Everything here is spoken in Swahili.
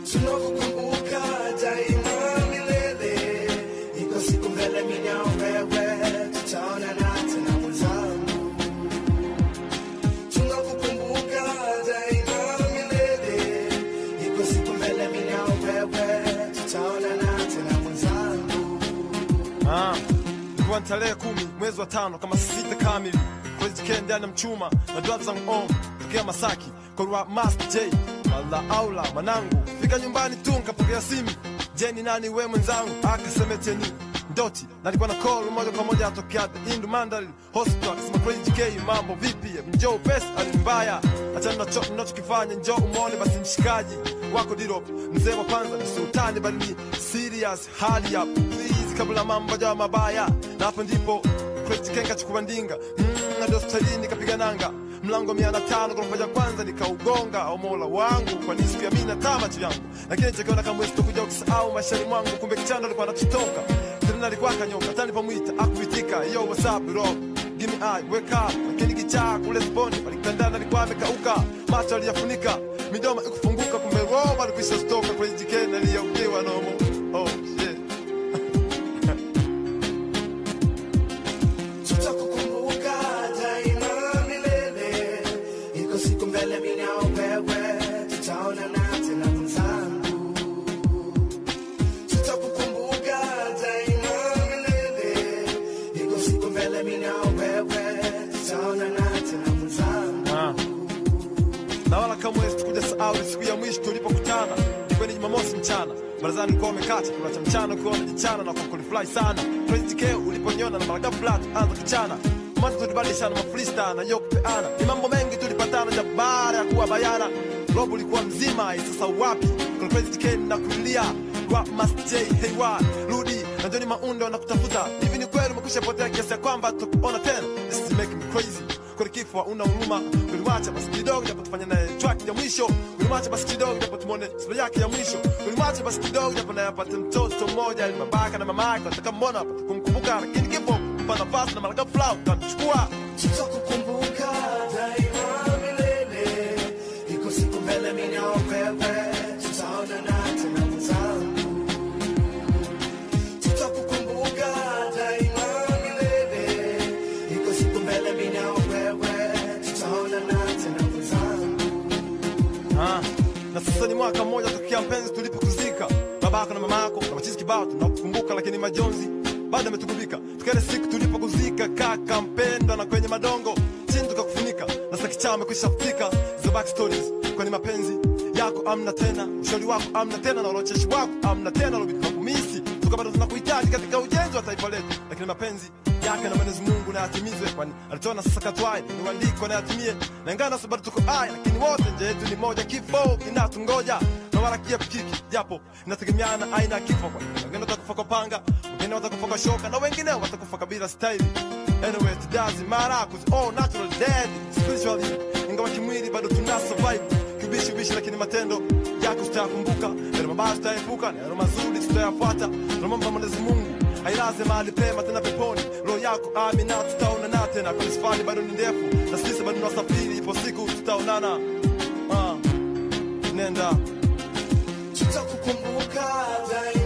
tunakukumbuka daima milele. Iko siku mbele mimi na wewe tutaonana tena mwenzangu. Tunakukumbuka daima milele. Iko siku mbele mimi na wewe tutaonana tena mwenzangu. Ah, ilikuwa ni tarehe kumi mwezi wa tano kama sita kamili kwezikee ndani ya mchuma na dwav zangu om tokea Masaki korwa Master J mala aula manangu fika nyumbani tu nkapokea simu jeni nani we mwenzangu akasemeteni ndoti nalikuwa na call moja kwa moja atokea the Indu Mandarin Hospital akasema Crazy K mambo vipi njoo pesa ali mbaya achana nacho mnachokifanya njoo umone basi mshikaji wako dirop mzee wa kwanza ni sultani bali ni serious hali up please kabla mambo jawa mabaya na hapo ndipo Crazy K kachukua ndinga mm, hadi hospitalini kapiga nanga mlango mia na tano ghorofa ya kwanza nikaugonga au mola wangu kwa nisiku ya mina tamacho yangu lakini chakiona kama wezi kuja ukisahau maishani mwangu kumbe kichando alikuwa anatutoka tena alikuwa kanyoka tani pamuita akuitika yo what's up bro give me eye wake up lakini kichaa kule sponi palikandana alikuwa amekauka macho aliyafunika midomo ikufunguka kumbe roho alikwisha stoka kwenye jikeni aliyokiwa nomo oh shit Tutakukumbuka daima milele. Iko siku mbele mimi na wewe tutaonana tena mwenzangu. Tutakukumbuka daima milele. Iko siku mbele mimi na wewe tutaonana tena mwenzangu. Ah. na wala kamwe sikuja sahau ile siku ya mwisho tulipokutana ilikuwa ni jumamosi mchana barazani ulikuwa umekata kula cha mchana ukiwa unajichana na kukulifly sana Crazy K uliponiona na mara ghafla anza kuchana mwanzo tulibadilishana mafrista na yo kupeana ni mambo mengi tulipatana ja baada ya kuwa bayana robo ulikuwa mzima sasa wapi Kuna Crazy K na kulia kwa Master J hey wa rudi na Johnny Maundo na kutafuta hivi ni kweli umekwisha potea kiasi ya kwamba tukuona tena this is making me crazy kweli kifo una huruma ulimwacha basi kidogo japo tufanye naye track ya mwisho ulimwacha basi kidogo japo tumone sura yake ya mwisho ulimwacha basi kidogo japo naye apate mtoto mmoja ili babaka na mama yake wataka mbona apate kumkumbuka lakini kifo mpa nafasi na malaka flow utamchukua Tutakukumbuka daima milele. Iko siku mbele mimi na wewe tutaonana tena mwenzangu. Tutakukumbuka daima milele. Iko siku mbele mimi na wewe tutaonana tena mwenzangu. Ah, na sasa ni mwaka mmoja tokea mpenzi tulipokuzika babako na mamako na machizi kibao tunakukumbuka lakini majonzi bado ametugubika tukaile siku tulipokuzika kaka mpendwa na kwenye madongo chini tukakufunika na sasa kichaa amekwisha futika the back stories kwenye mapenzi yako amna tena ushauri wako amna tena na ulocheshi wako amna tena lobi tunakumisi tuka bado tunakuhitaji katika ujenzi wa taifa letu lakini mapenzi yake na Mwenyezi Mungu na yatimizwe kwani alitoa sasa katwaye ni uandiko na yatimie na ingana sababu tuko aya lakini wote nje yetu ni moja kifo kinatungoja na wala kiepukiki japo inategemeana aina ya kifo kwani wengine watakufa kwa panga wengine watakufa kwa shoka na wengine watakufa kabila staili anyway it doesn't matter cause all natural dead spiritually ingawa kimwili bado tuna survive kibishi bishi lakini matendo yako tutayakumbuka yale mabaya tutayaepuka na yale mazuri tutayafuata tunamwomba Mwenyezi Mungu ailaze mahali pema tena peponi roho yako amina tutaonana tena kwani safari bado ni ndefu na sisi bado tunasafiri ipo siku tutaonana ah, nenda Tutakukumbuka daima